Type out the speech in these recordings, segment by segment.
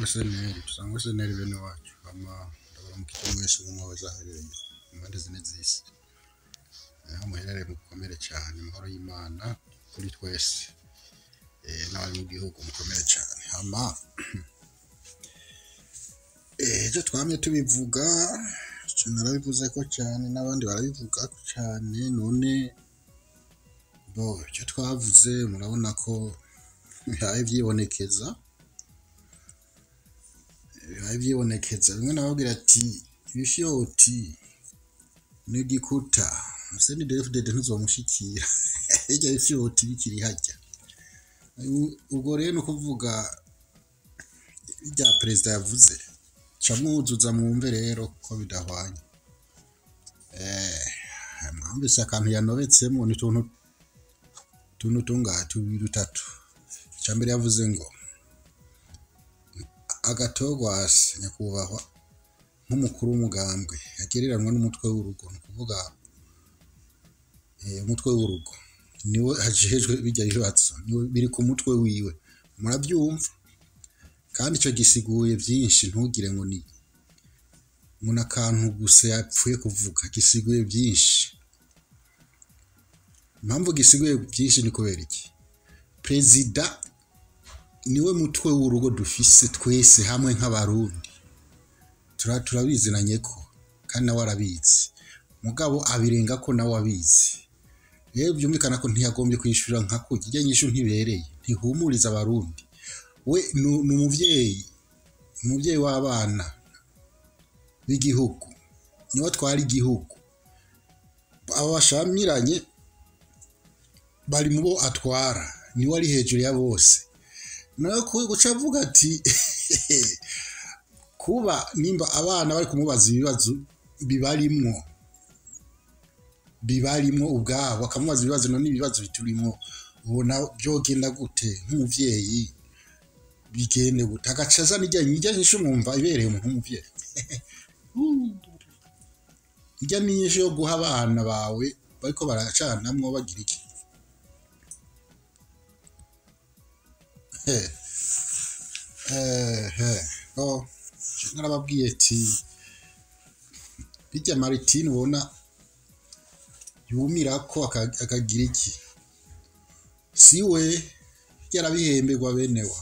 seneri dusangwe seneri bene wacu hama ndabona mukije mwese umwe wese aherereye mu mpande zine z'isi aho muherereye mukomere cyane amahoro y'imana kuri twese eh, n'abari mu gihugu mukomere cyane hama eh, ejo twamye tubivuga ico narabivuze ko cyane n'abandi barabivuga ko cyane none bo icyo twavuze murabona ko bihaye byibonekeza bihaye byibonekeza bimwe nababwira ati ibifyoti n'igikuta museni defudede ntuzomushikira hirya y'ifyoti bikiri hajya U- ubwo rero ni ukuvuga ibya perezida yavuze ca mwuzuza mwumve rero ko bidahwanye eh mwumvise akantu yanobetsemo ni tuntu tuntu tungahe tubiri dutatu icya mbere yavuze ngo agatogwasi nyakubahwa nk'umukuru w'umugambwe yagereranwa n'umutwe w'urugo ni ukuvuga eh, umutwe w'urugo niwe hajejwe bijya bibazo niwe biri ku mutwe wiwe murabyumva kandi icyo gisiguye byinshi ntugire ngo ni ngo ni akantu gusa yapfuye kuvuga gisiguye byinshi impamvu gisiguye byinshi ni kubera iki perezida niwe mutwe w'urugo dufise twese hamwe nk'abarundi Tura- turabizinanye ko kandi nawe arabizi mugabo abirenga ko nawe abizi rero byumvikana ko ntiyagombye kwishyura nka kurya ijya nyinshi ntibereye ntihumuriza abarundi we ni- ni umubyeyi ni umubyeyi w'abana b'igihugu niwe atwara igihugu aba bashamiranye bari mu bo atwara niwe ari hejuru ya bose nawe ku- guca avuga ati kuba nimba abana bari kumubaza ibibazo bibarimwo bibarimwo ubwabo bakamubaza ibibazo none ibibazo biturimo ubona byogenda gute nk'umuvyeyi bigende gute agaca azana ijya ijya nyinshi umwumva ibereye umuntu w'umuvyeyi ijya ni nyinshi yo guha abana bawe bariko baracanamwo bagira iki Eh, eh, eh, oh, narababwiye ati bijya maritine ubona yumira ko aka- akagira iki si we yarabihemberwa benewa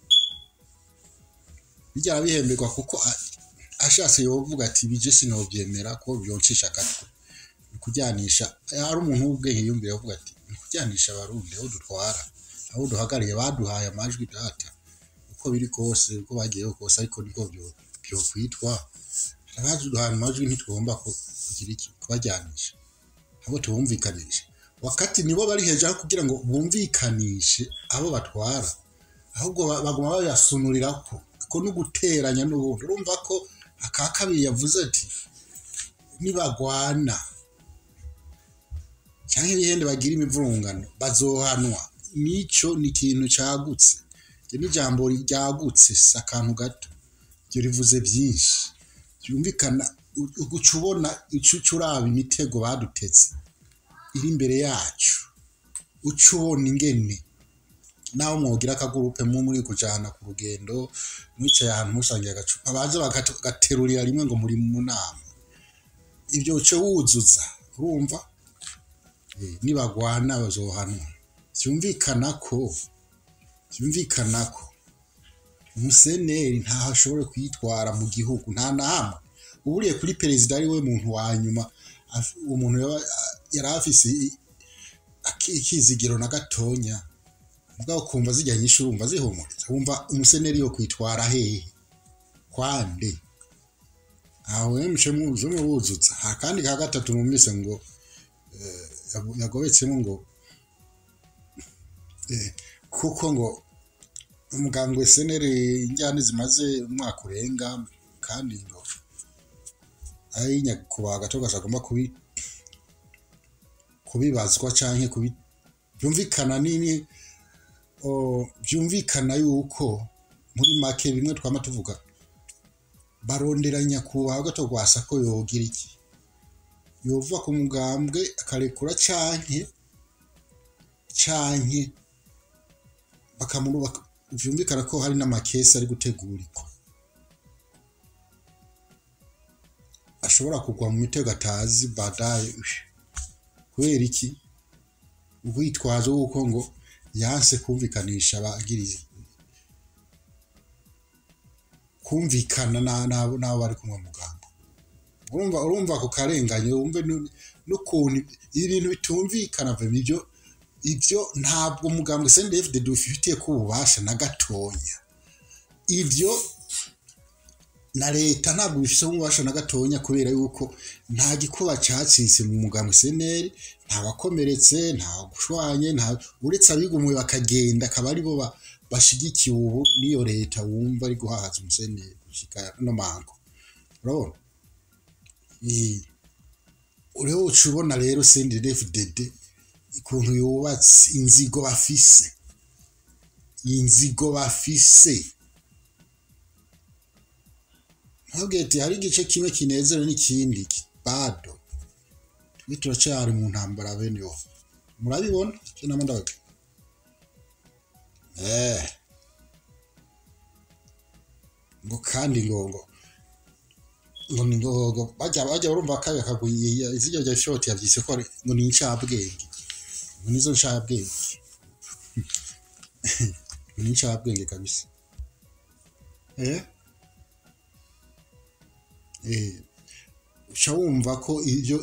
bijya arabihemberwa kuko a- ashatse yovuga ati bije sinobyemera ko byoncisha agatwe ni kujyanisha hari umuntu w'ubwenge yumvira avuga ati ni kujyanisha abarundi aho dutwara aho duhagarariye baduhaye amajwi data uko biri kose uko bagiyeho kose ariko niko byo- byokwitwa abaduhaye amajwi ntitugomba ku- kugira iki kubajyanisha abo tubumvikanisha wakati nibo bari hejuru aho kugira ngo bumvikanishe abo batwara ahubwo ba- baguma bayasunurira ko ko no guteranya n'ubundi urumva ko aka kabiri yavuze ati nibagwana cyangwa ibihende bagira imivurungano bazohanwa nico ni ikintu cyagutse iryo ni ijambo ryagutse si akantu gato ibyo rivuze byinshi byumvikana u- uguca ubona uca uraba imitego badutetse iri imbere yacu uca ubona ingene naho mwogira akagurupe mu muri kujana ku rugendo mwicaye ahantu musangiye agacupa baza bagatu- bagaterurira rimwe ngo muri mu nama ibyo uce wuzuza urumva Eh, nibagwana bazohanwa byumvikana ko byumvikana ko umuseneri ntaho ashobora kwitwara mu gihugu nta na hamwe uburiye kuri perezida ari we muntu wa nyuma af- uwo muntu yaba- yari afise i- aki- ikizigiro na gatonya mugabo kumva zijya nyinshi urumva zihumuriza wumva umuseneri yo kwitwara hehe kwande aho emce muze mubuzutsa akandi ka gatatu numvise ngo eh, yago- yagobetsemo ngo eh, kuko ngo umugambwe seneri injyane zimaze umwaka urenga kandi ngo ari nyakubahwa gato gasa agomba kubi kubibazwa canke kubi byumvikana nini o, byumvikana yuko muri make bimwe twama tuvuga barondera nyakubahwa gato gwasa ko yogira iki yova ku mugambwe akarekura canke canke bakamuru bak- byumvikana ko hari n'amakesi ari gutegurirwa ashobora kugwa mu mitego atazi badaye kubera iki urwitwazo w'uko ngo yanse kumvikanisha abagirizi kumvikana n'abo bari kumwe muganga urumva urumva ako karenganye wumve n'ukuntu ibintu bitumvikana ibyo ibyo ntabwo umugambwe sendefide dufitiye ko ububasha na gatonya ibyo na leta ntabwo bifite ububasha na gatonya kubera yuko nta gikuba cyacitse mu mugambwe seneri nta wakomeretse nta gushwanye nta uretse abigumuye bakagenda akaba aribo bashigikiye ubu n'iyo leta wumva ari guhahaza umuseneri gushyika no mango urabona uriho uca ubona rero sendefide ukuntu yubatse inzigo bafise inzigo bafise ntugete hari igice kimwe kinezerewe n'ikindi bado twe turacyari mu ntambara bene yo murabibona cyo namo ndabaga eh ngo kandi ngo ngo ngo ni ngo ngo bajya bajya barumva kaga kaguye izijya rya shoti yavyise ko ngo ni incabwenge ngo nizo ncabwenge ni incabwenge kabisa eh uca wumva ko ibyo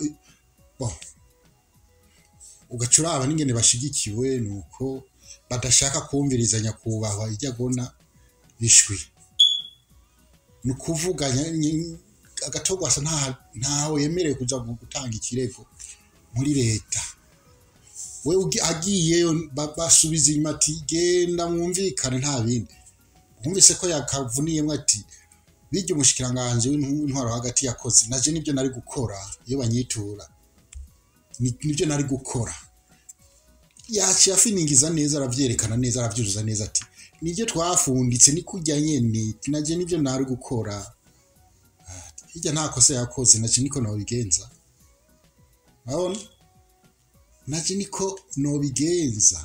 ugaca uraba n'ingene bashigikiwe ni uko badashaka kumviriza nyakubahwa ijya agona bishwi ni ukuvuga agatogwasa ntawe yemerewe kuja gutanga ikirego muri leta we agiyeyo basubiza inyuma ati genda mwumvikane nta bindi wumvise ko yakavuniyemo ati bijya umushikiranganji w'intwaro hagati yakoze naje nibyo nari gukora iyo banyitura nibyo nari gukora yaciye afiningiza neza arabyerekana neza arabyuzuza neza ati nibyo twafunditse ni kujya nyene naje nibyo nari gukora hirya nta kosa yakoze naje niko nobigenza urabona naje niko nobigenza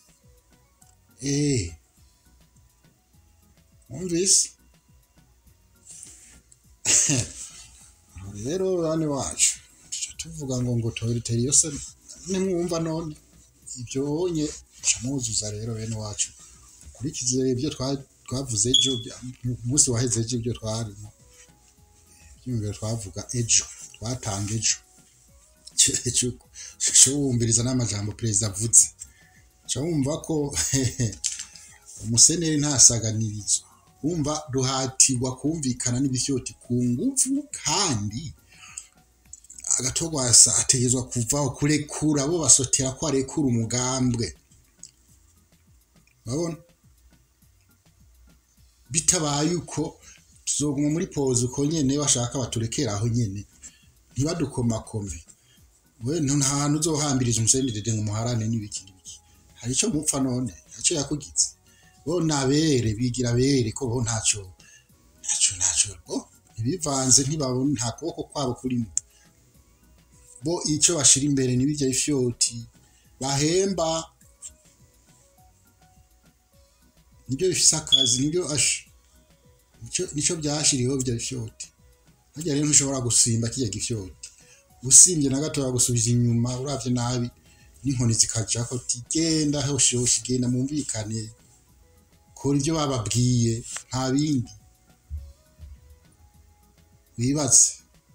eh wumvise rero bane wacu tuvuga ngo ngo toyiriteri yose nimwumva none ibyo wonye muzuza rero bene wacu ukurikize ibyo twavuze ejo umunsi waheze ejo ibyo twarimo ibyumviro twavuga ejo twatanga ejo cyo wumviriza n'amajambo perezida avuze cyo wumva ko umuseneri ntasaganirizo wumva ruhatirwa kumvikana n'ibishyoti ku ngufu kandi agatogwasa ategezwa kuvaho kurekura bo basotera ko arekura umugambwe urabona bitabaye uko tuzoguma muri poze uko nyene bashaka baturekera aho nyene ntibadukomakome we nta hantu uzohambiriza umusenedede ngo muharane n'ibiki n'ibiki hari icyo mupfa none ntacyo yakugize bo nabere bigira bere ko bo ntacyo ntacyo ntacyo bo ntibivanze ntibabona nta kuboko kwabo kurimo bo icyo bashira imbere n'ibijya ifyoti bahemba nibyo bifise akazi nibyo nicyo byashiriweho bijya ifyoti harya rero ntushobora gusimba kijya gifyoti usimbye na gato bagusubiza inyuma uravye nabi n'inkoni zikajako tigenda hoshi hoshi genda mumvikane kora ibyo bababwiye nta bindi wibatse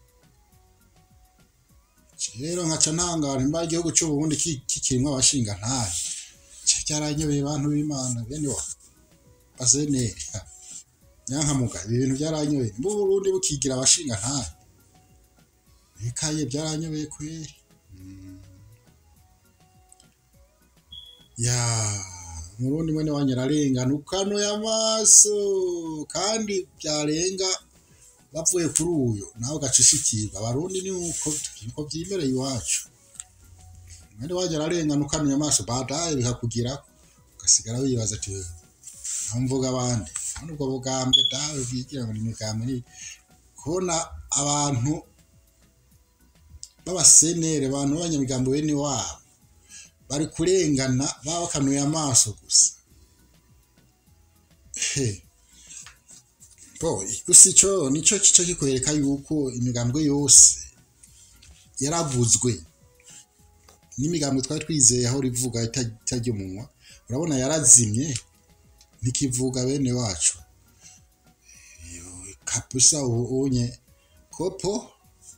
rero nkaca ntangara imba igihugu cy'uburundi kikirimwo abashinga ntahe cyaranyobeye abantu b'imana bene wa baseneri nyankamuga ibi bintu byaranyobeye mbu Burundi bukigira abashinga ntahe bikaye byaranyobeye kweri ya murundi mwene wanyu ararengana ukanuye amaso kandi byarenga bavuye kuri uyu nawe ugacishikirwa abarundi ni uko niko byimereye iwacu mwene wanyu ararengana ukanuye amaso badaye bikakugirako ugasigara wibaza ati aho mvuga abandi none ubwo bugambwe dawe bwigira ngo ni imigambwe ni kubona abantu b'abasenere abantu b'abanyamigambo bene wabo bari kurengana baba bakanuye amaso gusa he bo gusa ico nico kico kikwereka yuko imigambwe yose yaravuzwe n'imigambwe twari twizeye aho rivuga ita- itarya umunwa urabona yarazimye ntikivuga bene wacu kabisa ubu unye kopo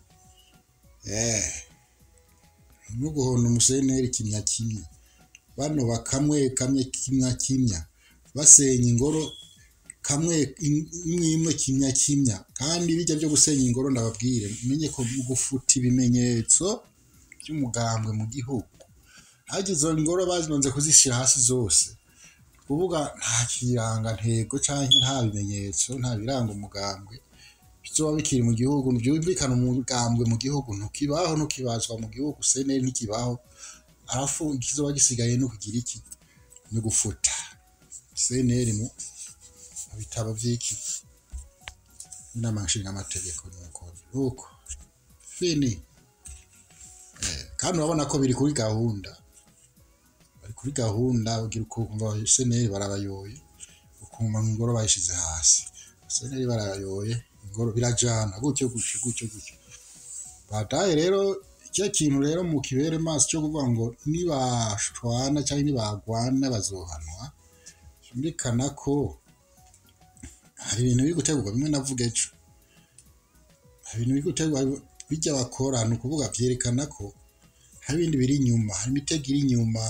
eh no guhonda umuseneri kimya kimya bano bakamwe kamwe kimya kimya basenya ingoro kamwe imwe imwe kimya kimya kandi bijya byo gusenya ingoro ndababwire menye ko gufuta ibimenyetso by'umugambwe mu gihugu hagize izo ngoro bazibanze kuzishyira hasi zose kuvuga nta kirangantego cyangwa nta bimenyetso nta biranga umugambwe bizoba bikiri mu gihugu byumvikana umugambwe mu gihugu ntukibaho ntukibazwa mu gihugu seneri ntikibaho arafu ikizoba gisigaye no kugira iki no gufuta seneri mu mu bitabo by'iki inama nshingaamategeko nuko nuko fini Eh, kandi urabona ko biri kuri gahunda bari kuri gahunda ugira ukumva seneri barabayoye ukumva ngo ingoro bayishize hasi seneri barayoye ingoro birajana gutyo gutyo gutyo gutyo bataye rero icyo kintu rero mu kibere maso cyo kuvuga ngo nibashwana cyangwa nibagwana bazohanwa byumvikana ko hari ibintu biri gutegurwa bimwe navuga ejo hari ibintu biri gutegurwa bijya bakora ni ukuvuga byerekana ko hari ibindi biri inyuma hari imitego iri inyuma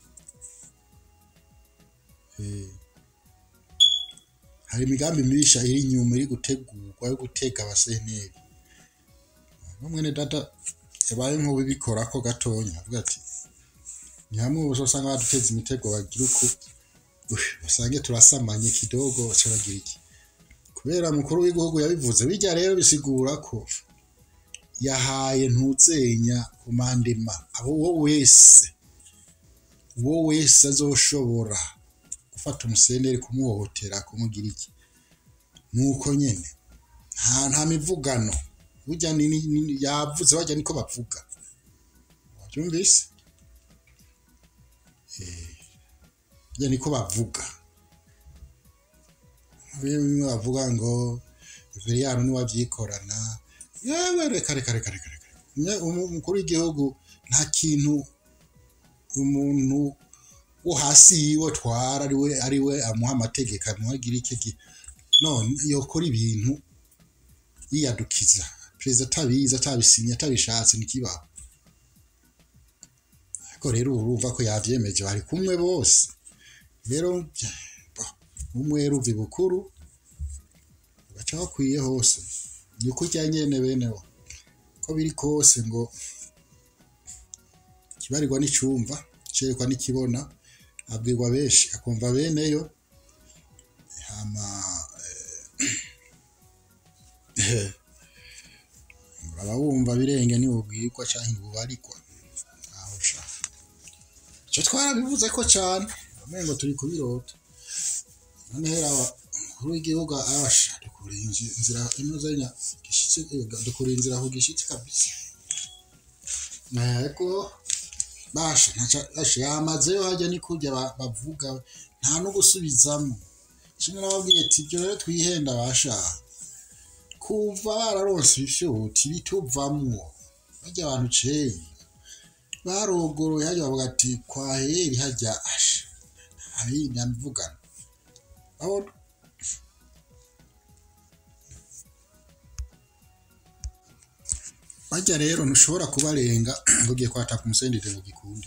Eh, hari imigambi mibisha iri inyuma iri gutegurwa yo gutega abaseneri mwene data yabaye nk'ubibikora ko gatonya avuga ati ni hamwe ubu usanga baduteza imitego bagira uko ush, basange turasamanye kidogo baca bagira iki kubera mukuru w'igihugu yabivuze bijya rero bisigura ko yahaye ntuzenya kumandema abo uwo wese uwo wese azoshobora gufata umuseneri kumuhohotera kumugira iki nuko nyene nta nta mivugano burya ni, ni, ni yavuze bajya niko bavuga wabyumvise eh burya niko bavuga bimwe bavuga ngo Veriyano niwe abyikorana yewe reka reka reka reka reka Nye- umu- umukuru w'igihugu nta kintu umuntu wo hasi yiwe twara ariwe ariwe amuha amategeko amuhagira iki gi- none yokora ibintu yiyadukiza perezida atabizi atabisinye atabishatse ntikibaho ariko rero ubu urumva ko yabyemeje bari kumwe bose rero bah, umwe ruva ibukuru baca bakwiye hose ni uko ujya nyene benewo ko biri kose ngo kibarirwa n'icyumva cerekwa n'ikibona abwirwa benshi akumva beneyo hama eh, uraba wumva birenge ntibubwirwa canke ntibubarikwa aho sha ico twarabivuze ko cane umengo turi kubirota none hera umukuru w'igihugu abasha dukura inzi- inzira inozenya gishitse eh, dukura inzira aho gishitse kabisa ariko basha ntaca basha yamazeyo hajya ni kurya ba- bavuga nta no gusubizamo kimwe nababwiye ati ibyo rero twihenda basha kuva bararonse ibifyuti bituvamwo bajya abantu ceye barogoroye hajya bavuga ati kwaheri hajya asha hari nyamvugana aho bajya rero ntushobora kubarenga ngo ugiye kwataka umusendere ngo gikunde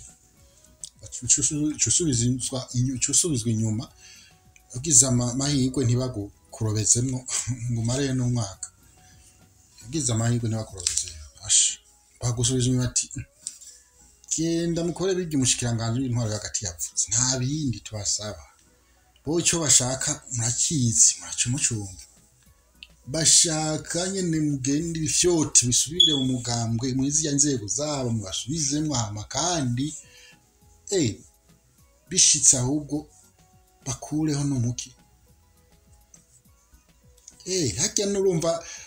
usubizwa usubizwa inyuma ugize ama- amahirwe ntibagukurobezemo ngo umare n'umwaka ugize amahirwe ntibakurobeze asha bagusubiza inyuma ati genda mukore birya umushikiranganji w'intwaro hagati yavuze nta bindi tubasaba bo icyo bashaka murakizi muraca mucumva bashaka nyene mugende ibifyoti bisubire mu mugambwe muri ziriya nzego zabo mubasubizemwo hama kandi eh bishitse ahubwo bakureho n'umuki eh harya nurumva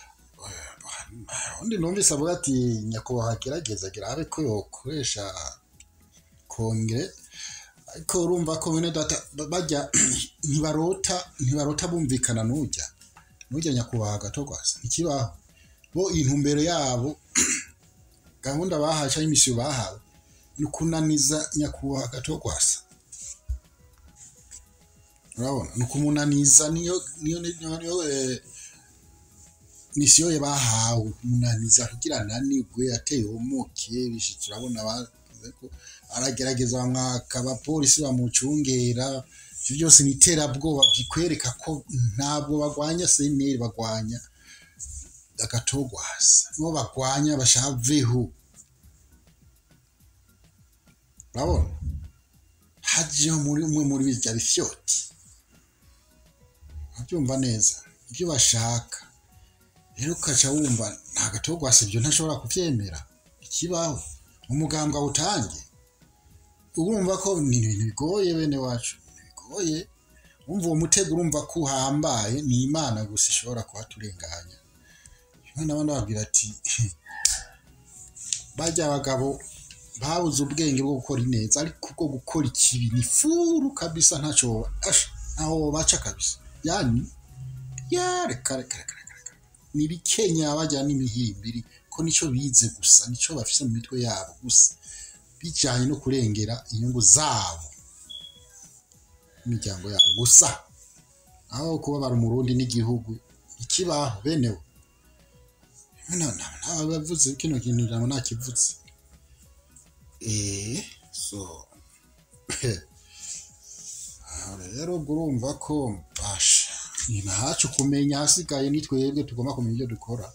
undi numvise avuga ati nyakubahwa gerageza gerabe ko yokoresha kongere ariko urumva ko bene data ba- bajya ntibarota ntibarota bumvikana n'ujya n'ujya nyakubahwa gato rwose ntikibaho bo intumbero yabo gahunda bahawe cyangwa imisiyo bahawe ni ukunaniza nyakubahwa gato rwose urabona ni ukumunaniza niyo niyo niyo niyo eh, misiyo ye bahawe kumunaniza kugira ananirwe ateye umuke bishitse urabona bavuze ko aragerageza bamwaka abapolisi bamucungera ibyo byose ni iterabwoba bikwereka ko ntabwo bagwanya seneri bagwanya agatogwasa nibo bagwanya bashaveho urabona hajeho muri umwe muri birya bifyoti urabyumva neza ibyo bashaka rero ukaca wumva nta gatogwasa ibyo ntashobora kubyemera ikibaho umugambwe awutange urumva ko ni ibintu bigoye bene wacu bigoye wumva uwo mutego urumva ko uhambaye ni imana gusa ishobora kuhaturenganya rimwe n'abandi babwira ati bajya abagabo babuze ubwenge bwo gukora ineza ariko bwo gukora ikibi ni furu kabisa ntacyo asha ntaho baca kabisa yani ya reka reka reka reka reka ni bikenya bajya n'imihimbiri ko nicyo bize gusa nicyo bafite mu mitwe yabo gusa bijyanye no kurengera inyungu zabo imiryango yabo gusa aho kubabara umurundi n'igihugu ikibaho benewe ntabavuze kino kintu ntabwo ntakivuze eee so aha rero ubwo urumva ko basha ni ntacu kumenya hasigaye ni twebwe tugomba kumenya ibyo dukora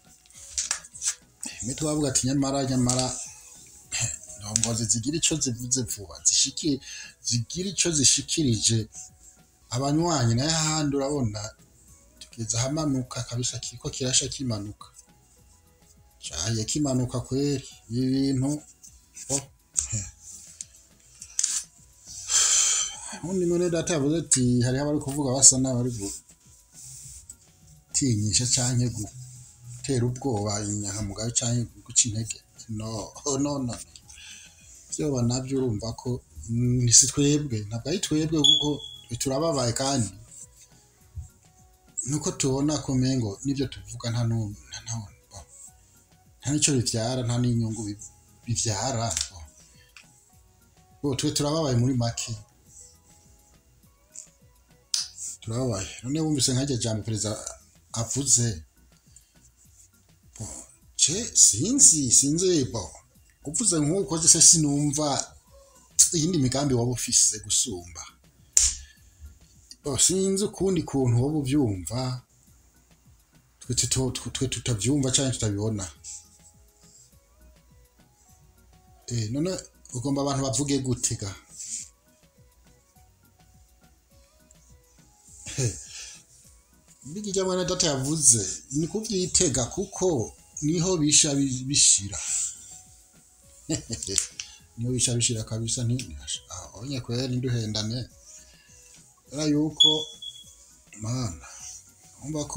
rimwe tubavuga ati nyamara nyamara ndongozi zigira icyo zivuze vuba zishiki zigira icyo zishikirije abanywanyi nayo ahandi urabona tugeze ahamanuka kabisa kiko kirasha kimanuka cyaye kimanuka kweri ibi bintu oh, he. undi muri data yavuze ati hariho abari kuvuga basa n'abari gutinyisha cyangwa gutera ubwoba inyangamugayo cyangwa guca intege no no no byoba nabyo urumva ko mm, si twebwe ntabwo ari twebwe kuko twe turababaye kandi nuko tubona ko mengo n'ibyo tuvuga nta nu- nta nta- bo- nta n'icyo bibyara nta n'inyungu bi- bibyara bo. bo twe turababaye muri make turababaye none wumvise nk'iryo jambo perezida avuze bo ce sinzi sinzi bo uvuze nk'uko se sinumva iyindi migambi waba ufise gusumba bo sinzi ukundi kuntu waba ubyumva twe tuto- twe- twe tutabyumva cyangwa tutabibona eh none ugomba abantu bavuge gute ga Mbigi ijya mwana data yavuze ni kubyitega kuko niho bisha bi- bishira niho bisha bishira kabisa nti onye kweri nduhendane era yuko mana umva ko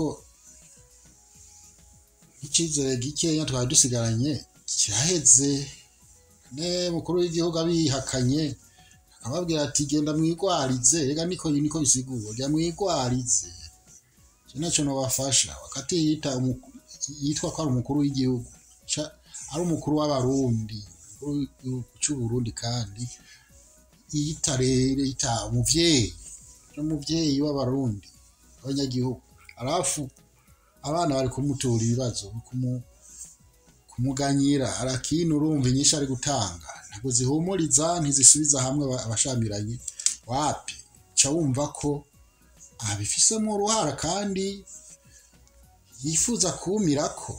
nk'icyizere gikeya twari dusigaranye kiraheze ne mukuru w'igihugu abihakanye akababwira ati genda mwigwarize rega niko niko bisigura jya mwigwarize icyo nacyo nabafasha wakati yita umu- yitwa ko ari umukuru w'igihugu ca- ari umukuru w'abarundi umukuru w'igihugu cy'uburundi kandi yita rero yita umuvyeyi umuvyeyi w'abarundi abanyagihugu arafu abana bari kumutura ibibazo kumu- kumuganyira arakina urumva inyinshi ari gutanga ntabwo zihumuriza ntizisubiza hamwe aba- abashamiranye wapi ca wumva ko abifisemo uruhara kandi yifuza kumirako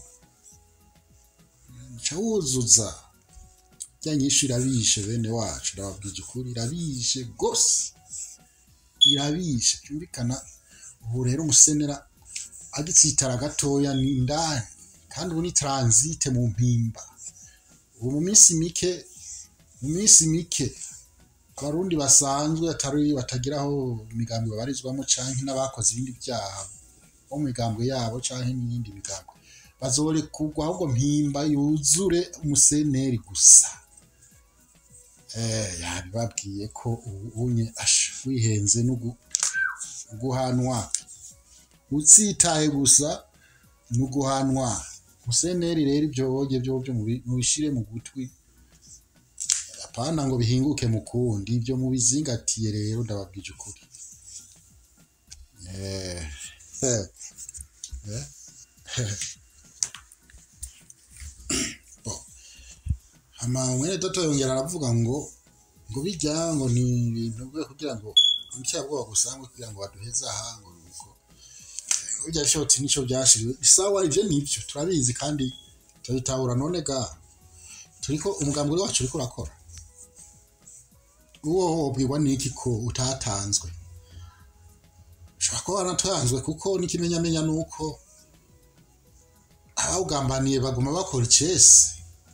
ca wuzuza rya nyinshi irabishe bene wacu ndababwije ukuri irabishe gose irabishe byumvikana ubu rero umusenera agitsitara gatoya ni indani kandi ubu ni taransite mu mpimba ubu mu minsi mike mu minsi mike abarundi basanzwe atari batagira aho imigambi babarizwamo canke n'abakoze ibindi byaha bo mu migambwe yabo canke n'iyindi migambwe bazorekurwa ahubwo mpimba yuzure umuseneri gusa eh, yabibabwiye ko ubu unye asha wihenze no gu- guhanwa utsitaye gusa no guhanwa museneri rero ibyo woge byo byo mubi- mubishire mu gutwi apana ngo bihinguke mu kundi ibyo mubizingatiye rero ndababwije ukuri eh, eh, eh. hama mwene data yongera aravuga ngo ngo bijya ngo ni ibintu byo kugira ngo icyaha gusa ngo kugira ngo baduheze aha ngo nuko bijya shoti nico byashiriwe isawa ivyo nivyo turabizi kandi turabitahura none ga turiko umugambi wacu uriko urakora uwo wobwirwa n'iki ko utatanzwe ushobora kuba waratanzwe kuko n'ikimenyamenya ni uko abawugambaniye baguma bakora icesi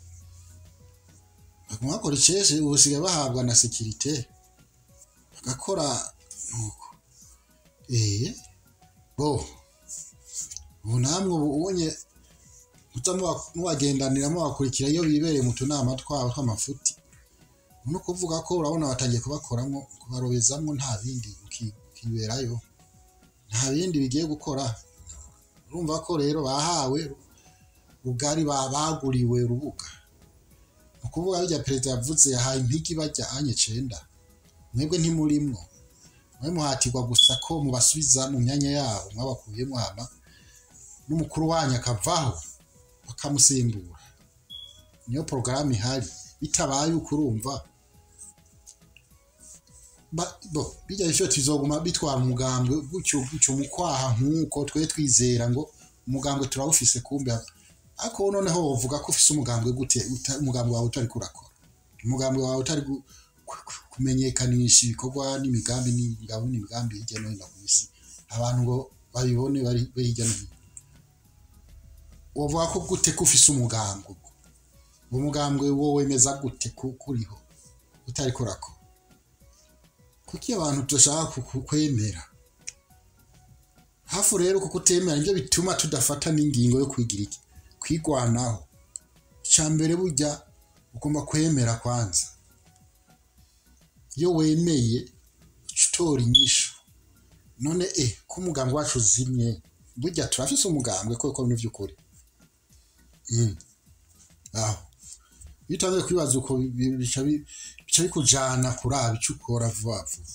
baguma bakora icesi ubu basigaye bahabwa na sekirite bagakora nuko eh bo ubu namwe ubu ubonye muta muba- mubagendanira mubakurikira iyo bibereye mu tunama twabo tw'amafuti ni ukuvuga ko urabona batangiye kubakoramo kubarobezamo nta bindi uki- ukiberayo nta bindi bigiye gukora urumva ko rero bahawe rugari ba- baguriwe urubuga ni ukuvuga bijya perezida yavuze yahaye impigi bajya anye cenda mwebwe ntimurimwo mwe muhatirwa gusa ko mubasubiza mu myanya yabo mwabakuyemo hama n'umukuru wanyu akavaho bakamusimbura niyo porogaramu ihari bitabaye uko urumva ba- bo bijya icyo tuzoguma bitwara umugambwe gutyo gutyo mu kwaha nk'uko twe twizera ngo umugambwe turawufise kumbe ariko noneho wovuga ko ufise umugambwe gute uta- umugambwe wawe utari kurakora umugambwe wawe utari gu- ku- ku- kumenyekanisha ibikorwa n'imigambi n'imigabo n'imigambi hirya no hino ku isi abantu ngo babibone bari bari hirya no hino wovuga ko gute ko ufise umugambwe ubwo uwo mugambwe wo wemeza gute ko kuriho utari kurakora kuki abantu tudashaka ku- ku- kwemera hafu rero kuko utemera nibyo bituma tudafata n'ingingo yo kwigira iki kwigwanaho icya mbere burya ugomba kwemera kwanza iyo wemeye uca utora inyishu none e ko umugambwe wacu uzimye burya turafise umugambwe koko ni by'ukuri Mm. aho iyo utangiye kwibaza uko bi- bi- bica bi- bica bikujana kuraba icyo ukora vuba vuba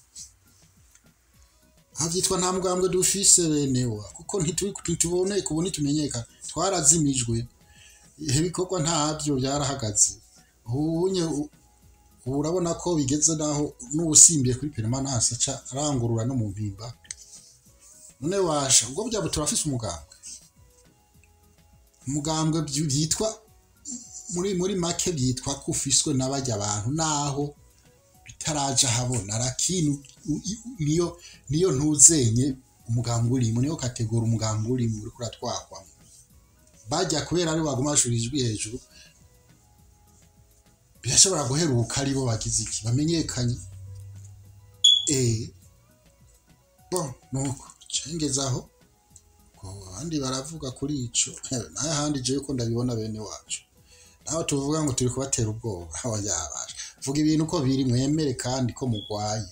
aha byitwa nta mugambwe dufise benewa kuko ntituri ntituboneka ubu ntitumenyekana twarazimijwe ibikorwa ntabyo byarahagaze ubunye u- ubu urabona ko bigeze naho n'ubusimbiye kuri peremananse aca arangurura no mu mpimba none washa ubwo byaba turafise umugambwe umugambwe byi- byitwa muri muri make byitwa ko ufiswe n'abajya abantu naho bitaraja habona lakini u- i- niyo niyo ntuzenye umugambi urimo niyo kategora umugambi urimo uriko uratwakwamo bajya kubera ari baguma bashura ijwi hejuru birashobora guheruka ari bo bagize iki bamenyekanye eh bo nuko cengezaho ko abandi baravuga kuri ico naye ahandi jewe ko ndabibona bene wacu naho tuvuga ngo turi kubatera ubwoba aho yabasha vuga ibintu uko biri mwemere kandi ko mugwaye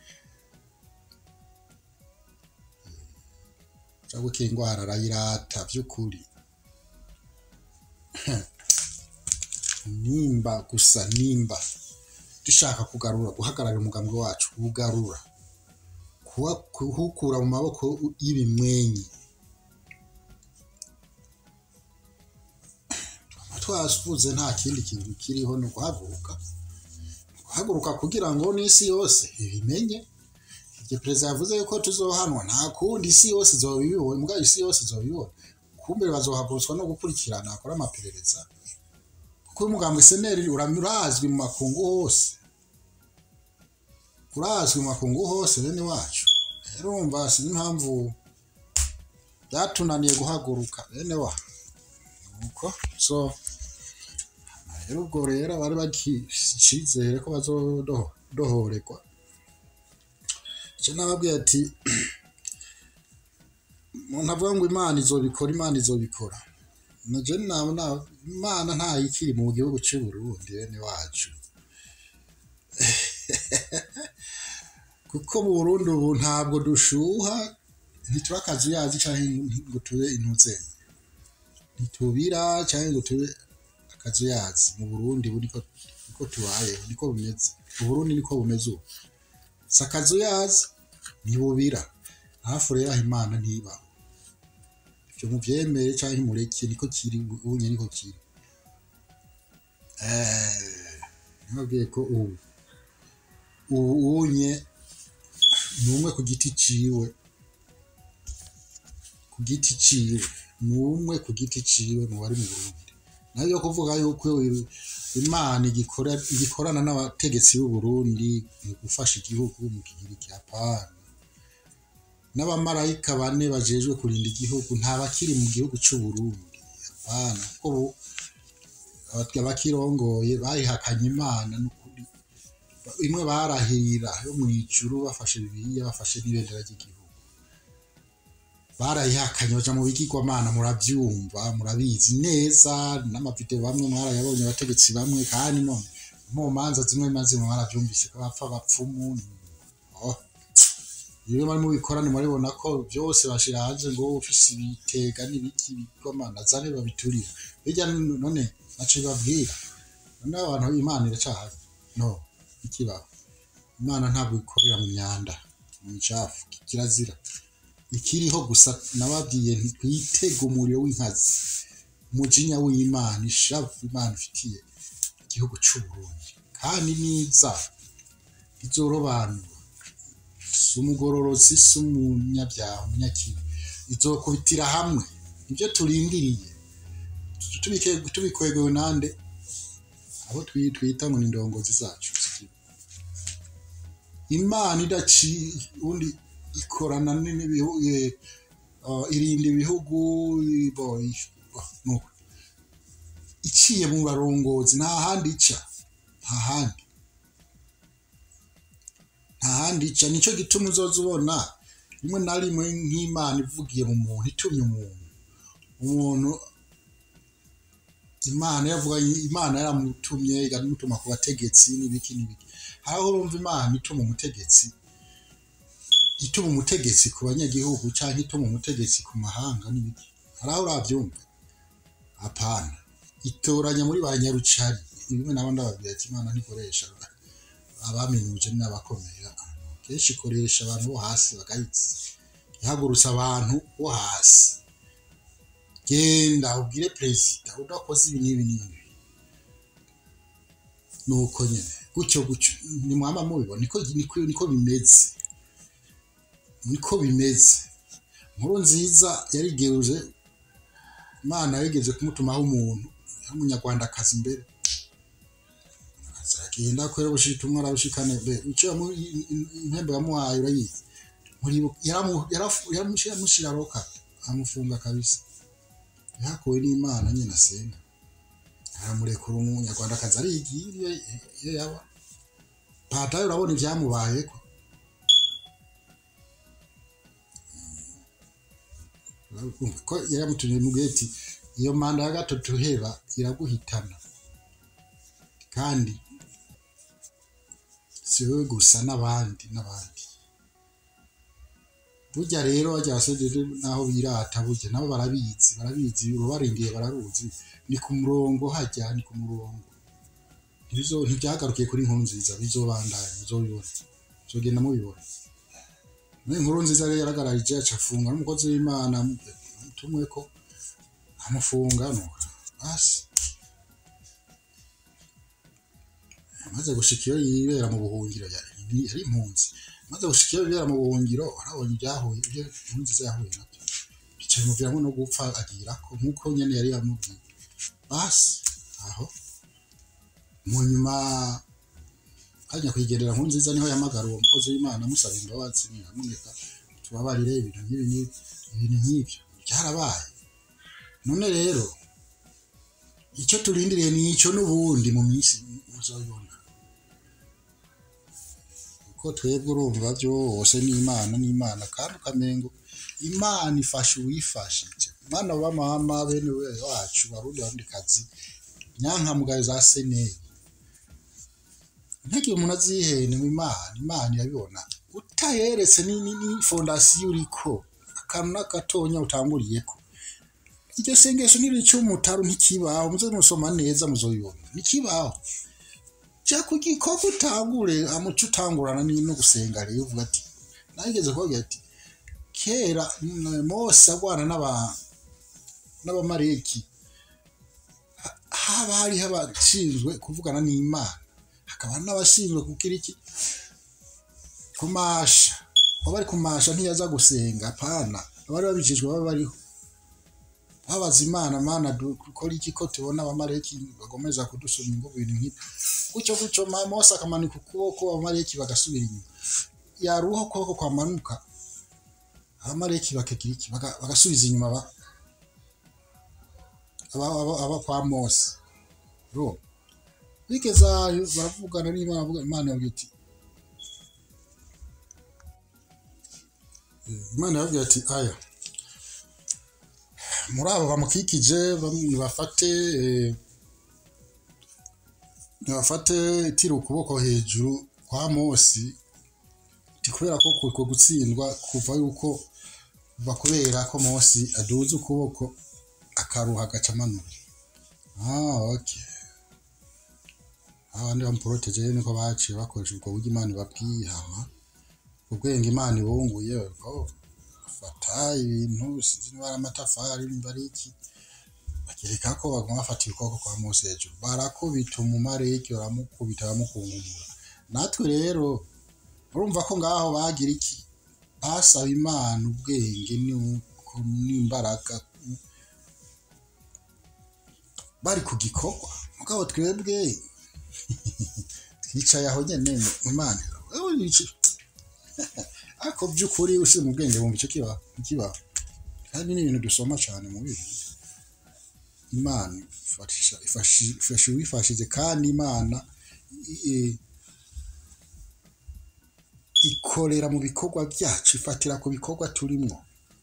cyangwa ko indwara arayirata by'ukuri nimba gusa nimba dushaka kugarura guhagararira umugambi wacu kuwugarura kuwa- kuwukura mu maboko y'ibimwenyi twasuvuze nta kindi kintu kiriho ni uguhaguruka guhaguruka kugira ngo n'isi yose ibimenye igihe perezida yavuze yuko tuzohanwa nta kundi isi yose izoba ibibonye mbwa isi yose izoba ibibonye kumbe bazohagurutswa no gukurikirana akora amaperereza kuko uyu mugambi seneri uramya urazwi mu makungu hose urazwi mu makungu hose bene wacu rero wumva sinzi impamvu byatunaniye guhaguruka bene wa nuko so rero ubwo rero bari bakicizere ko bazodohorerwa icyo nababwiye ati umuntu avuga ngo imana izobikora imana izobikora naje nabona imana ntayikiri mu gihugu cy'u Burundi bene wacu kuko mu Burundi ubu ntabwo dushuha ntituri akazuyazi cyangwa ngo tube intuzenya ntitubira cyangwa ngo tube akazuyazi mu Burundi ubu niko niko tubayeho niko bimeze mu Burundi niko bumeze ubu si akazuyazi ntibubira hafi rero aho imana ntibaho ibyo mubyemere cyangwa ntimureke niko kiri ubunye niko kiri nababwiye ko ubu ubu unye ni umwe ku giti ciwe ku giti ciwe ni umwe ku giti ciwe mu bari mu Burundi nayo yo kuvuga yuko imana igikora igikorana n'abategetsi b'u Burundi mu gufasha igihugu mu kigira ikihapana n'abamarayika bane bajejwe kurinda igihugu nta bakiri mu gihugu cy'u Burundi hapana kuko ubu abakirongoye bayihakanye imana n'ukuri imwe barahirira yo mu ijuru bafashe bibiliya bafashe n'ibendera ry'igihugu barayihakanye baja mu bigirwamana murabyumva murabizi neza n'amavideo bamwe mwarayabonye abategetsi bamwe kandi none mu manza zimwe na zimwe mwarabyumvise ko bapfa bapfumu oh. iyo bari mu bikorane murabibona ko byose bashira hanze ngo ufise ibitega n'ibiki bigomana zane babiturira bijya none naco babwira none abantu imana iracahari no ikibaho imana ntabwo ikorera mu myanda mu micafu kirazira ikiriho gusa nababwiye ntitwitege umuriro w'inkazi umujinya w'imana ishavu imana ifitiye igihugu cy'u Burundi kandi niza izorobanura si umugororozi si umunyabyaha umunyakibi izokubitira hamwe ibyo turindiriye tubikwegewe nande abo twita ngo ni indongozi zacu imana idaciye undi ikorana n'ibihugu irinda ibihugu iciye mu barongozi nta handi ica nta handi nta handi ica nicyo gituma uzoza ubona rimwe na rimwe nk'imana ivugiye mu muntu itumye umuntu umuntu imana yavuga imana yaramutumye ikamutuma ku bategetsi n'ibiki n'ibiki hariho urumva imana ituma umutegetsi ituma umutegetsi ku banyagihugu cyangwa ituma umutegetsi ku mahanga n'ibiki hari aho urabyumva apana itoranya muri ba nyarucari bimwe nabo ndababwira ati imana ntikoresha abaminuje n'abakomeye kenshi ikoresha abantu bo hasi bagahitse ihagurutsa abantu bo hasi genda ubwire perezida udakoze ibi n'ibi n'ibi nuko nyine gutyo gutyo ni mwama mubibona niko niko bimeze niko bimeze nkuru nziza yarigeuje imana yarigeze kumutumaho umuntu y'umunyarwandakazi imbere agenda kwera ubushitumwa arabushikane be icyo impembe yamuhaye urayizi yaramushyira roka amufunga kabisa yakuwe n'imana nyine asenga aramurekura umunyarwandakazi arigiye iyo yaba patayo urabona ibyamubayeko ko yaramutumye mu geti iyo manda ya gatatu heba iraguhitana kandi si wowe gusa n'abandi n'abandi burya rero bajya basejeje naho birata burya nabo barabizi barabizi urubarindiye bararuzi ni ku murongo hajya ni ku murongo ntibyagarukiye kuri inkuru nziza bizobandanya bizobibona bizogenda mubibona muri inkuru nziza rero yaragararije acafunga n'umukozi w'imana mutumwe ko amufunga nuko basi amaze gushika iyo yibera mu buhungiro yari impunzi amaze gushika iyo yibera mu buhungiro arabonye ibyahuye ibyo inkuru nziza yahuye nabyo bicaye muviramo no gupfa agirako nk'uko nyene yari yamubwiye basi aho mu nyuma kanya kwigendera nkuru nziza niho yamagara uwo mukozi w'imana amusaba imbabazi nyamuneka tubabarire ibintu nk'ibi n'ibi ibintu nk'ibyo byarabaye none rero icyo turindiriye ni icyo n'ubundi mu minsi muzabibona kuko twebwe urumva byose n'imana n'imana kandi ukamengo imana ifasha uwifashije umwana wa mama bene wacu barundi barundi kazi nyankamugayo za seneri ntagire umuntu azihene mu imana imana irabibona utayeretse ni, ni, ni fondasiyo uriko akantu n'agatonya utanguriyeko iryo sengesho nirica umutaru ntikibaho muze musoma neza muzobibona ntikibaho ja ku gikoko utangure amuco utangurana ni no gusenga rero uvuga ati nageze kuvuga ati kera mm, mose agwana n'aba n'abamareki ha- haba hariho abashinzwe kuvugana n'imana hakaba n'abashinzwe kugira iki kumasha baba bari kumasha ntiyaza gusenga apana abari babijejwe baba bariho babaza imana mana dukora iki ko tubona abamareki bagomeza kudusoma ingubu ibintu nk'ibyo gutyo gutyo Ma- mose akamanika ukuboko abamareki bagasubira inyuma yaruha ukuboko kwamanuka abamareki bakagira iki Baga- bagasubiza inyuma aba- aba- aba aba kwa mose ro bigeze aho baravugana n'imana bavuga imana yabwiye iti imana yabwiye ati aya muri abo bamukikije bamwe nibafate eh, nibafate tira ukuboko hejuru kwa mosi ti kubera ko kuko gutsindwa kuva yuko kuva kubera ko mosi aduza ukuboko akaruha agaca amanura ah okay abandi bamuporoteje rero niko baciye bakoresha ubwo buryo imana ibabwiye hama ubwenge imana ibunguye ko bafata ibintu sinzi niba ari amatafari nimba ari iki bagereka ko baguma bafata ibikoko kwa mose hejuru barakubita umumareki baramukubita baramukungumura natwe rero urumva ko ngaho bagira iki basaba imana ubwenge n'uko n'imbaraga bari ku gikorwa mugabo twebwe twicaye aho nyene mu imana ewe wici ariko by'ukuri ushize mu bwenge bumva icyo kibaho ntikibaho kandi ni ibintu dusoma cyane mu bibi imana ifasha ifashi- ifasha uwifashije kandi imana i- ikorera mu bikorwa byacu ifatira ku bikorwa turimo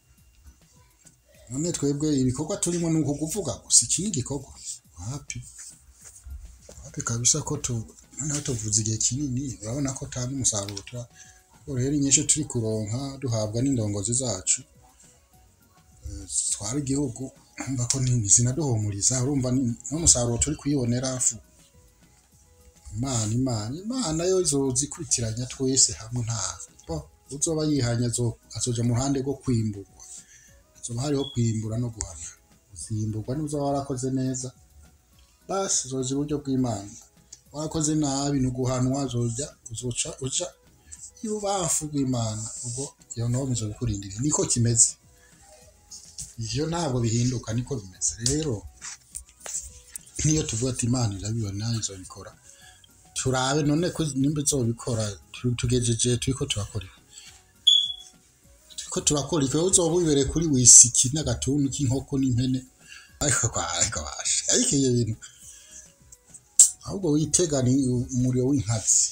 none twebwe ibikorwa turimo ni uku kuvuga gusa iki ni igikorwa wapi wapi kabisa ko tu noneho tuvuze igihe kinini urabona ko tanga umusaruro tura kuko rero inyinshi turi kuronka duhabwa n'indongozi zacu eh, zitwara igihugu urumva ko ni zinaduhumuriza urumva ni- n'umusaruro turi kuyibonera fu imana imana imana yo izozikuritiranya twese hamwe nta bo uzoba yihanye azo- azoja mu ruhande rwo kwimburwa azoba hariho kwimbura no guhana uzimburwa niba uzaba warakoze neza basi uzoza iburyo bw'imana warakoze nabi ni uguhanwa uzojya uzoca uja y'ubamfu bw'imana ubwo iyo nome izo bikurindira niko kimeze iyo ntabwo bihinduka niko bimeze rero niyo tuvuga ati imana irabibona izobikora turabe none ko nimba izobikora tu- tugejeje turiko turakora iki? turiko turakora iki wowe uzoba wibereye kuri wisiki n'agatuntu k'inkoko n'impene ariko kwa ariko basha ariko iyo bintu ahubwo witega ni umuriro w'inkazi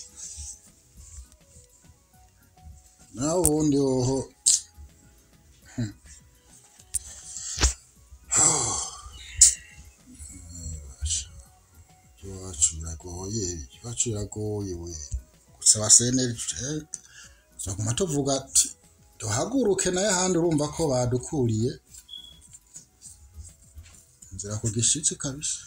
naho ubundi hoho hmm. iwacu biragoye iwacu biragoye we gusa baseneri tuguma tuvuga ati duhaguruke nayo ahandi urumva ko badukuriye inzira ku gishitsi kabisa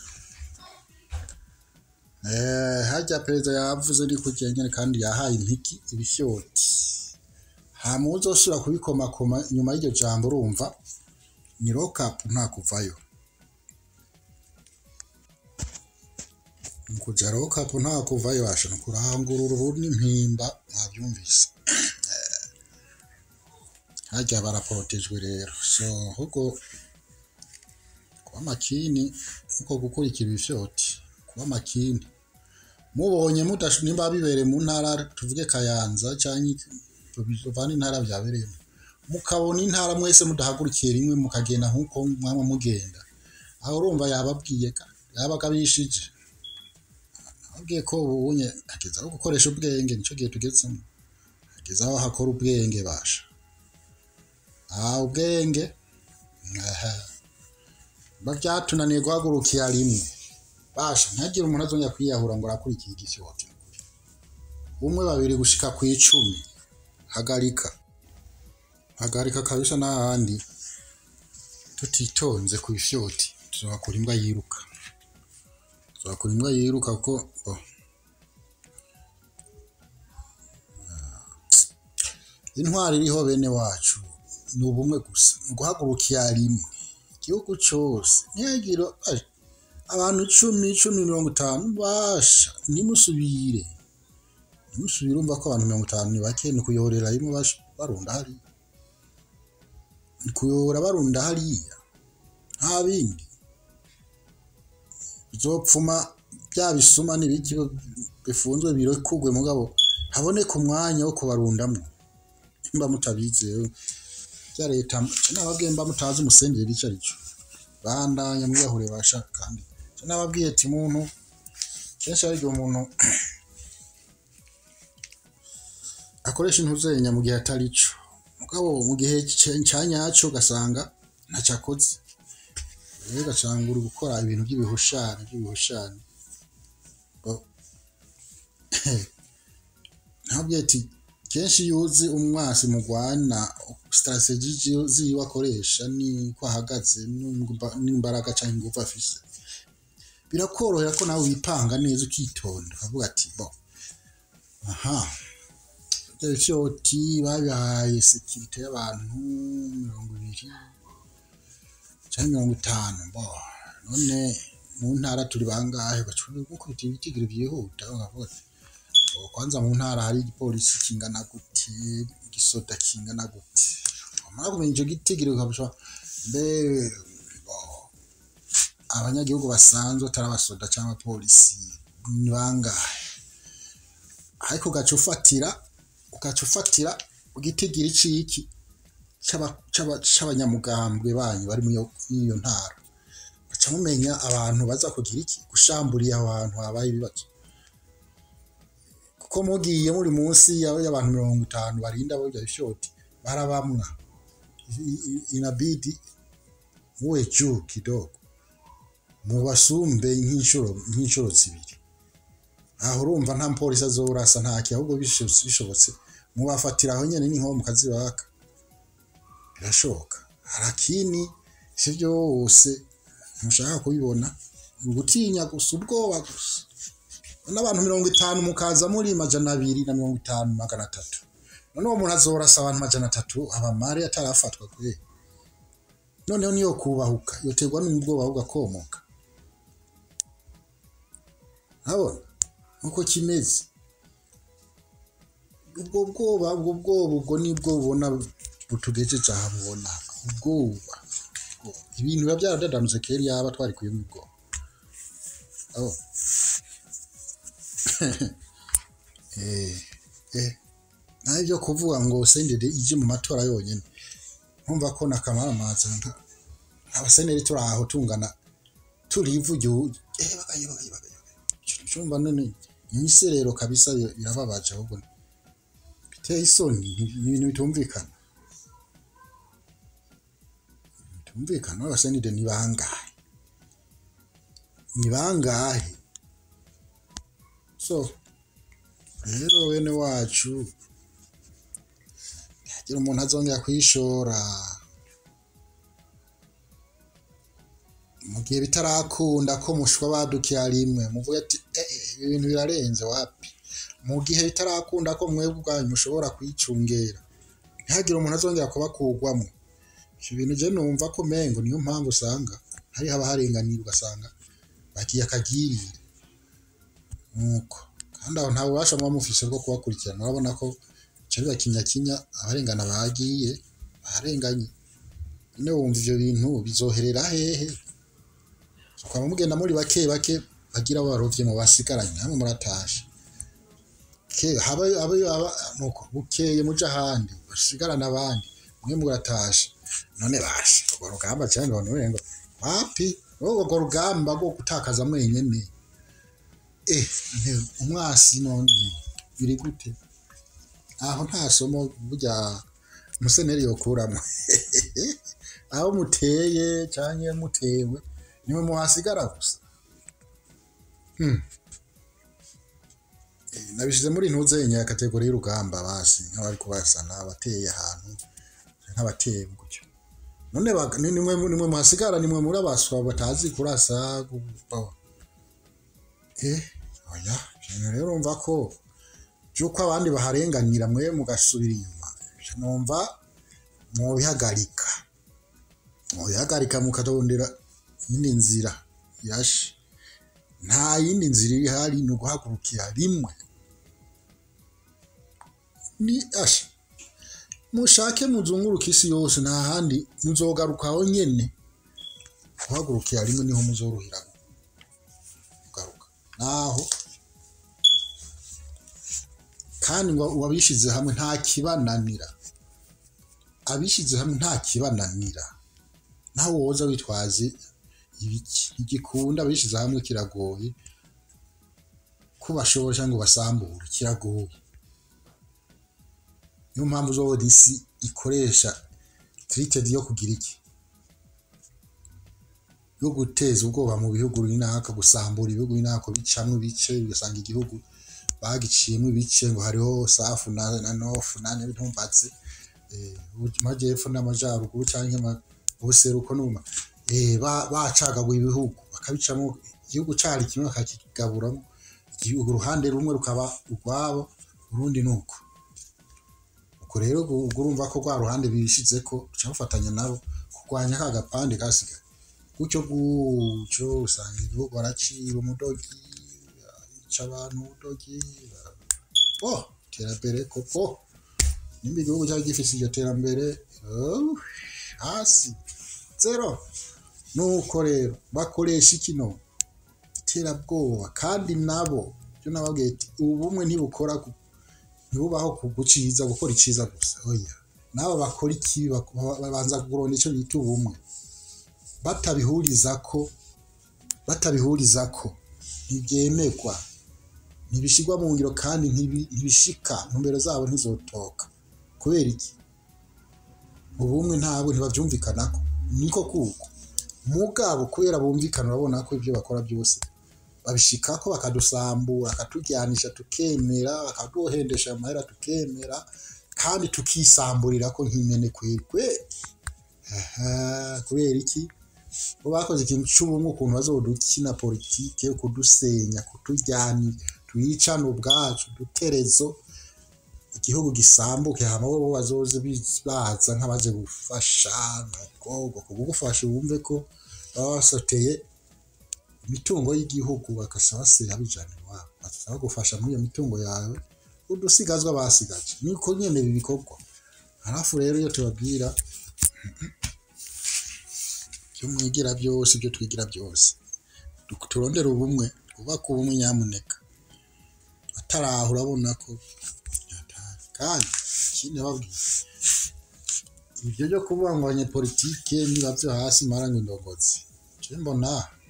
Eh, harya perezida yavuze ni kugira nyine kandi yahaye impiki ibifyoti hama uzosubira kubikomakoma nyuma y'iryo jambo urumva ni rokapu nta kuvayo kuja rokapu nta kuvayo asha ni kurangurura ubu n'impimba mwabyumvise Eh, harya baraporotejwe rero so ahubwo kuba makini nkuko gukurikira ibifyoti kuba makini mubonye mudash nimba bibereye mu ntara tuvuge kayanza cyangwa tuvana intara byabereyemo mukabona intara mwese mudahagurukiye rimwe mukagenda nk'uko mwaba mugenda aho urumva yababwiye ka yabaga bishije ababwiye ko ubunye ageze aho gukoresha ubwenge nicyo gihe tugezemo ageze aho hakora ubwenge basha aha ubwenge aha biba byatunaniye guhagurukira rimwe basha ntihagire umuntu azongera kwiyahura ngo arakurikiye igifyoti umwe babiri gushika ku icumi hagarika hagarika kabisa n'ahandi tutitonze ku ifyoti tuzakura imbwa yiruka tuzakura imbwa yiruka kuko oh. intwari iriho bene wacu ni ubumwe gusa ni uguhagurukira rimwe igihugu cyose ntihagire ai, abantu icumi icumi mirongo itanu basha ntimusubire ntimusubire umva ko abantu mirongo itanu ni bake ni ukuyorera rimwe basha barunda hariya ni kuyobora barunda hariya nta bindi bizopfuma bya bisuma n'ibiki bifunzwe birekugwe mugabo haboneka umwanya wo kubarundamo mba mutabizewe bya leta nababwiye mba mutazi umusengeri icyo ari cyo bandanya mwiyahure basha kandi icyo nababwiye ati muntu kenshi hari igihe umuntu akoresha intuzenya mu gihe atari cyo mugabo mu gihe cya- cya nyacyo ugasanga ntacyo akoze rero ugasanga uri gukora ibintu by'ibihushane by'ibihushane Bo- ntabwo ati kenshi iyo uzi umwasi mugwana sitarateji ziwe akoresha n'uko ahagaze n'imba- n'imbaraga cyangwa ingufu afise birakorohera ko nawe wipanga neza ukitonda ukavuga ati bo aha ibyo bifyoti babihaye sekirite y'abantu mirongo ibiri cyangwa mirongo itanu bo none mu ntara turi bangahe bacuruje gukubita ibitigiri byihuta ukavuga ati "Oh, kwanza mu ntara hari igipolisi kingana gute igisoda kingana gute wamara kumenya icyo gitigiri ukabasha mbe bo, abanyagihugu basanzwe atari abasoda cyangwa abapolisi ni bangahe ariko ugaca ufatira ugaca ufatira igitigiri c'iki c'aba- c'aba- c'abanyamugambwe banyu bari muri iyo muri iyo ntara muca mumenya abantu baza kugira iki gushamburiye aho hantu habaye ibibazo kuko mugiye muri munsi ya- y'abantu mirongo itanu barinda barya ishoti barabamwa I- i- inabidi muwe juu kidogo mubasumbe nk'inshuro nk'inshuro zibiri aho urumva nta mupolisi azorasa ntaki ahubwo bishobotse bishobotse mubafatira aho nyene n'inko mukazibaka birashoboka harakini ivyo byose ntushaka kubibona ni ugutinya gusa ubwoba gusa n'abantu mirongo itanu mukaza muri majana abiri na mirongo itanu magana atatu none uwo muntu azorasa abantu majana atatu abamare atarafatwa kwe noneho niyo kubahuka yoterwa n'ubwoba bugakomoka urabona nuko kimeze ubwo bwoba ubwo bwoba ubwo nibwo bubona butugejeje aha bubona ubwoba ubwoba. ibintu biba byaradadanutse kera yaba twari kuyumva ubwoba Oh. eh, eh. naho ibyo kuvuga ngo sendede ije mu matora yonyine nkumva ko nakamamaza nka abaseneri turi aho tungana turi ivu igihugu eh bagaye bagaye bagaye cyumva none imiserero kabisa bi- birababaje ahubwo biteye isoni ni ibintu bitumvikana bitumvikana abasenide ni bangahe ni bangahe so rero bene wacu ntihagira umuntu azongera kwishora mu gihe bitarakunda ko mushwa badukira rimwe muvuge ati "Eh, eh, ibi bintu birarenze wapi mu gihe bitarakunda ko mwebwe ubwanyu mushobora kwicungera ntihagire umuntu azongera kubakugwamo ibyo bintu je numva ko mengo niyo mpamvu usanga hari haba harenganira ugasanga bagiye akagirire nuko kandi aho nta bubasha muba mufise bwo kubakurikirana urabona ko cari bakinyakinya abarengana bagiye barenganye none wumva ivyo bintu bizoherera hehe ukaba mugenda muri bake bake bagira barovye mu basigaranye hamwe muratashe ke habe habe aba nuko bukeye muja ahandi basigarana abandi mwe muratashe none bashe urwo rugamba cyane none ngo wapi urwo rugamba rwo gutakaza mwenyene eh nte- umwasi none biri gute aho nta somo burya umuseneri yokuramo aho muteye cyangwa mutewe niwe muhasigara gusa Hmm. Eh, nabishize muri ntuze ya kategori y'urugamba basi nk'abari kubasana abateye ahantu nk'abateye gutyo none bak- ni nimwe nimwe muhasigara nimwe muri abaswa batazi kurasa gu- eh oya ibintu rero urumva ko by'uko abandi baharenganira mwe mugasubira inyuma ivyo numva mubihagarika mubihagarika mukatondera iyindi nzira yashe nta yindi nzira iri hari ni uguhagurukira rimwe ni asha mushake muzunguruka isi yose nta handi muzogarukaho nyene guhagurukira rimwe niho muzorohera kugaruka naho kandi ngo uwabishize hamwe nta kibananira abishize hamwe nta kibananira naho woza witwaje ibiki igikunda abishize hamwe kiragoye ko bashobora cyangwa basambura kiragoye niyo mpamvu uzobona isi ikoresha tirited yo kugira iki yo guteza ubwoba mu bihugu runaka gusambura ibihugu runaka bicamwo ibice ugasanga igihugu bagiciyemo ibice ngo hariho safu na, na nofu na ntumbatse eh, amajyepfo n'amajyaruguru cyangwa ama- ubuseruko n'uma eh, ba- bacagaguye ibihugu bakabicamo igihugu cari kimwe bakakigaburamo igihugu uruhande rumwe rukaba urwabo urundi nuko ubwo rero gu- ubwo urumva ko rwa ruhande bishize ko uca bafatanya nabo kurwanya ka gapande kasigaye gutyo gutyo usanga igihugu baraciba umudogi yica abantu umudogi oh iterambere koko nimba igihugu cyari gifite iryo terambere oh, hasi zero nuko rero bakoresha ikino iterabwoba kandi nabo byo nababwiye ati ubumwe ntibukora ku- ntibubaho ku guciza gukora iciza gusa oya nabo bakora ikibi bak- ba- babanza kuronda icyo bita ubumwe batabihuriza ko batabihuriza ko ntibyemerwa ntibishyirwa mu ngiro kandi ntibi- ntibishika intumbero zabo ntizotoka kubera iki ubumwe ntabwo ntibabyumvikanako niko kuko mugabo kubera bumvikana urabona ko ibyo bakora byose babishikako bakadusambura bakatujyanisha tukemera bakaduhendesha amahera tukemera kandi tukisamburira ko nk'imene kwekwe aha kubera iki bo bakoze ikintu cy'ubumwe ukuntu bazodukina politike yo kudusenya kutujyana tuyicana ubwacu duterezo igihugu gisambuke hama bo bazoze biz- baza nk'abaje gufasha nuko kugufasha wumve ko baba basoteye imitungo y'igihugu bagasa basera bijana iwabo basaba gufasha muri iyo mitungo yawe udusigazwa basigaje niko nyene ibi bikorwa harafu rero iyo tubabwira ibyo mwigira byose ibyo twigira byose du- turondere ubumwe twubake ubumwe nyamuneka ataraho urabona ko yataye kandi ikindi babwira ibyo byo kuvuga ngo abanyepolitike niba byo hasi maranye indongozi je mbona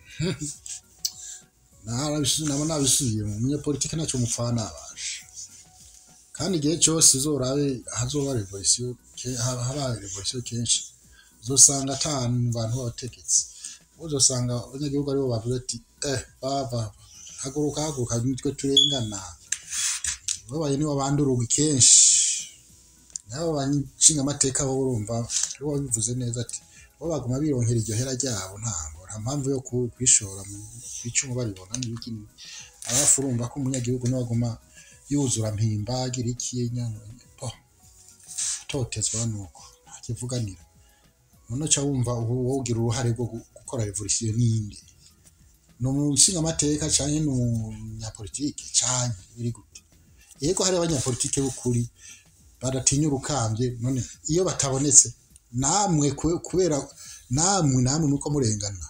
narabisu- naba nabisubiyemo umunyepolitike ntacyo mupfana abasha kandi igihe cyose uzorabe hazoba revolisiyo ke- haba haba revolisiyo kenshi uzosanga ata mu bantu b'abategetsi uzosanga abanyagihugu aribo bavuga ati eh baba haguruka haguruka nitwe turengana babaye nibo banduruga kenshi nabo banshinga amateka bo urumva aribo babivuze neza ati bo baguma bironkera iryo hera ryabo ntabwo nta mpamvu yo ku- kwishora mu bicumu baribona n'ibikini abafu urumva ko umunyagihugu niwe aguma yuzura mpimba agira iki nyine po atotezwa nuko ntakivuganira none uca wumva ubu wowe ugira uruhare rwo gu- gukora revolisiyo n'iyindi ni umushinga amateka cyane ni umunyapolitike cyane biri gute yego hari abanyapolitike b'ukuri badatinya urukambye none iyo batabonetse namwe kwe- kubera namwe namwe nuko murengana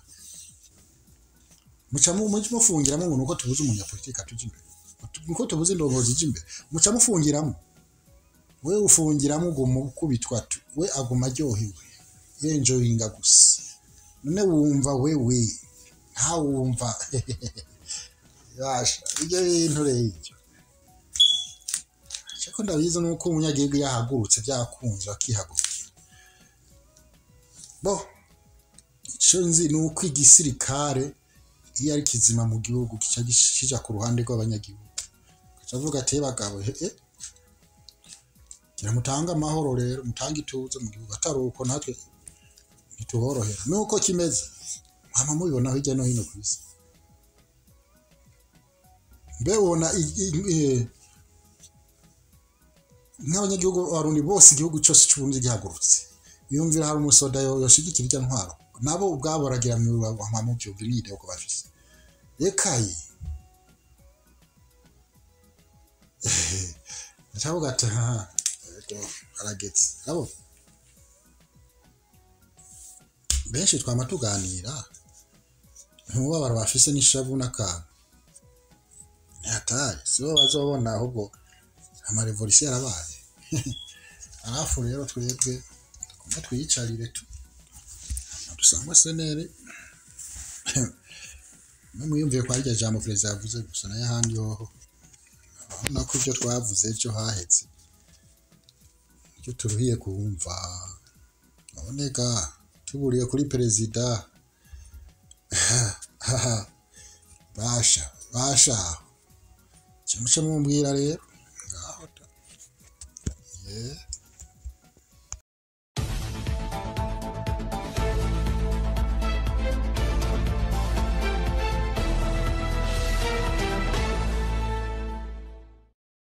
muca mu- muca mufungiramo ngo nuko tubuze umunyapolitike atujya imbere nuko tubuze indongozi ijya imbere muca mufungiramo we ufungiramo uguma ukubitwa tu we aguma aryohewe yenjoyinga gusa none wumva wewe ntawumva yasha ibyo bintu rero ibyo ariko ndabizi nuko umunyagihugu yahagurutse byakunze akihagurukira bo icyo nzi ni uko igisirikare iyo ari kizima mu gihugu kica kija ku ruhande rw'abanyagihugu avuga ati bagabo eh gira mutange amahoro rero mutange ituze mu gihugu atari uko natwe ntituborohera nuko kimeze mwama mubibona hirya no hino ku isi mbe ubona i- i- eh, nk'abanyagihugu barundi bose igihugu cyose cy'uburundi gihagurutse biyumvira hari umusoda yo- yoshigikira irya ntwaro nabo ubwabo baragira mu mubyumva imyideo ko bafise rekaye ndacavuga ati haha ego haragetse abo benshi twama tuganira ntubabara bafise n'ishavu n'akantu ntihatari sibo bazobona ahubwo amarevolisiyo yarabaye arafu rero twebwe tugomba twiyicarire tu dusangwe senere mwiyumviye kwa rya jambo perezida yavuze gusa nayo ahandi hoho urabona ko ibyo twavuze ejo hahetse ibyo turuhiye kumva naboneka tuburiye kuri perezida basha basha kimuce mumbwira rero ngaho da yeah.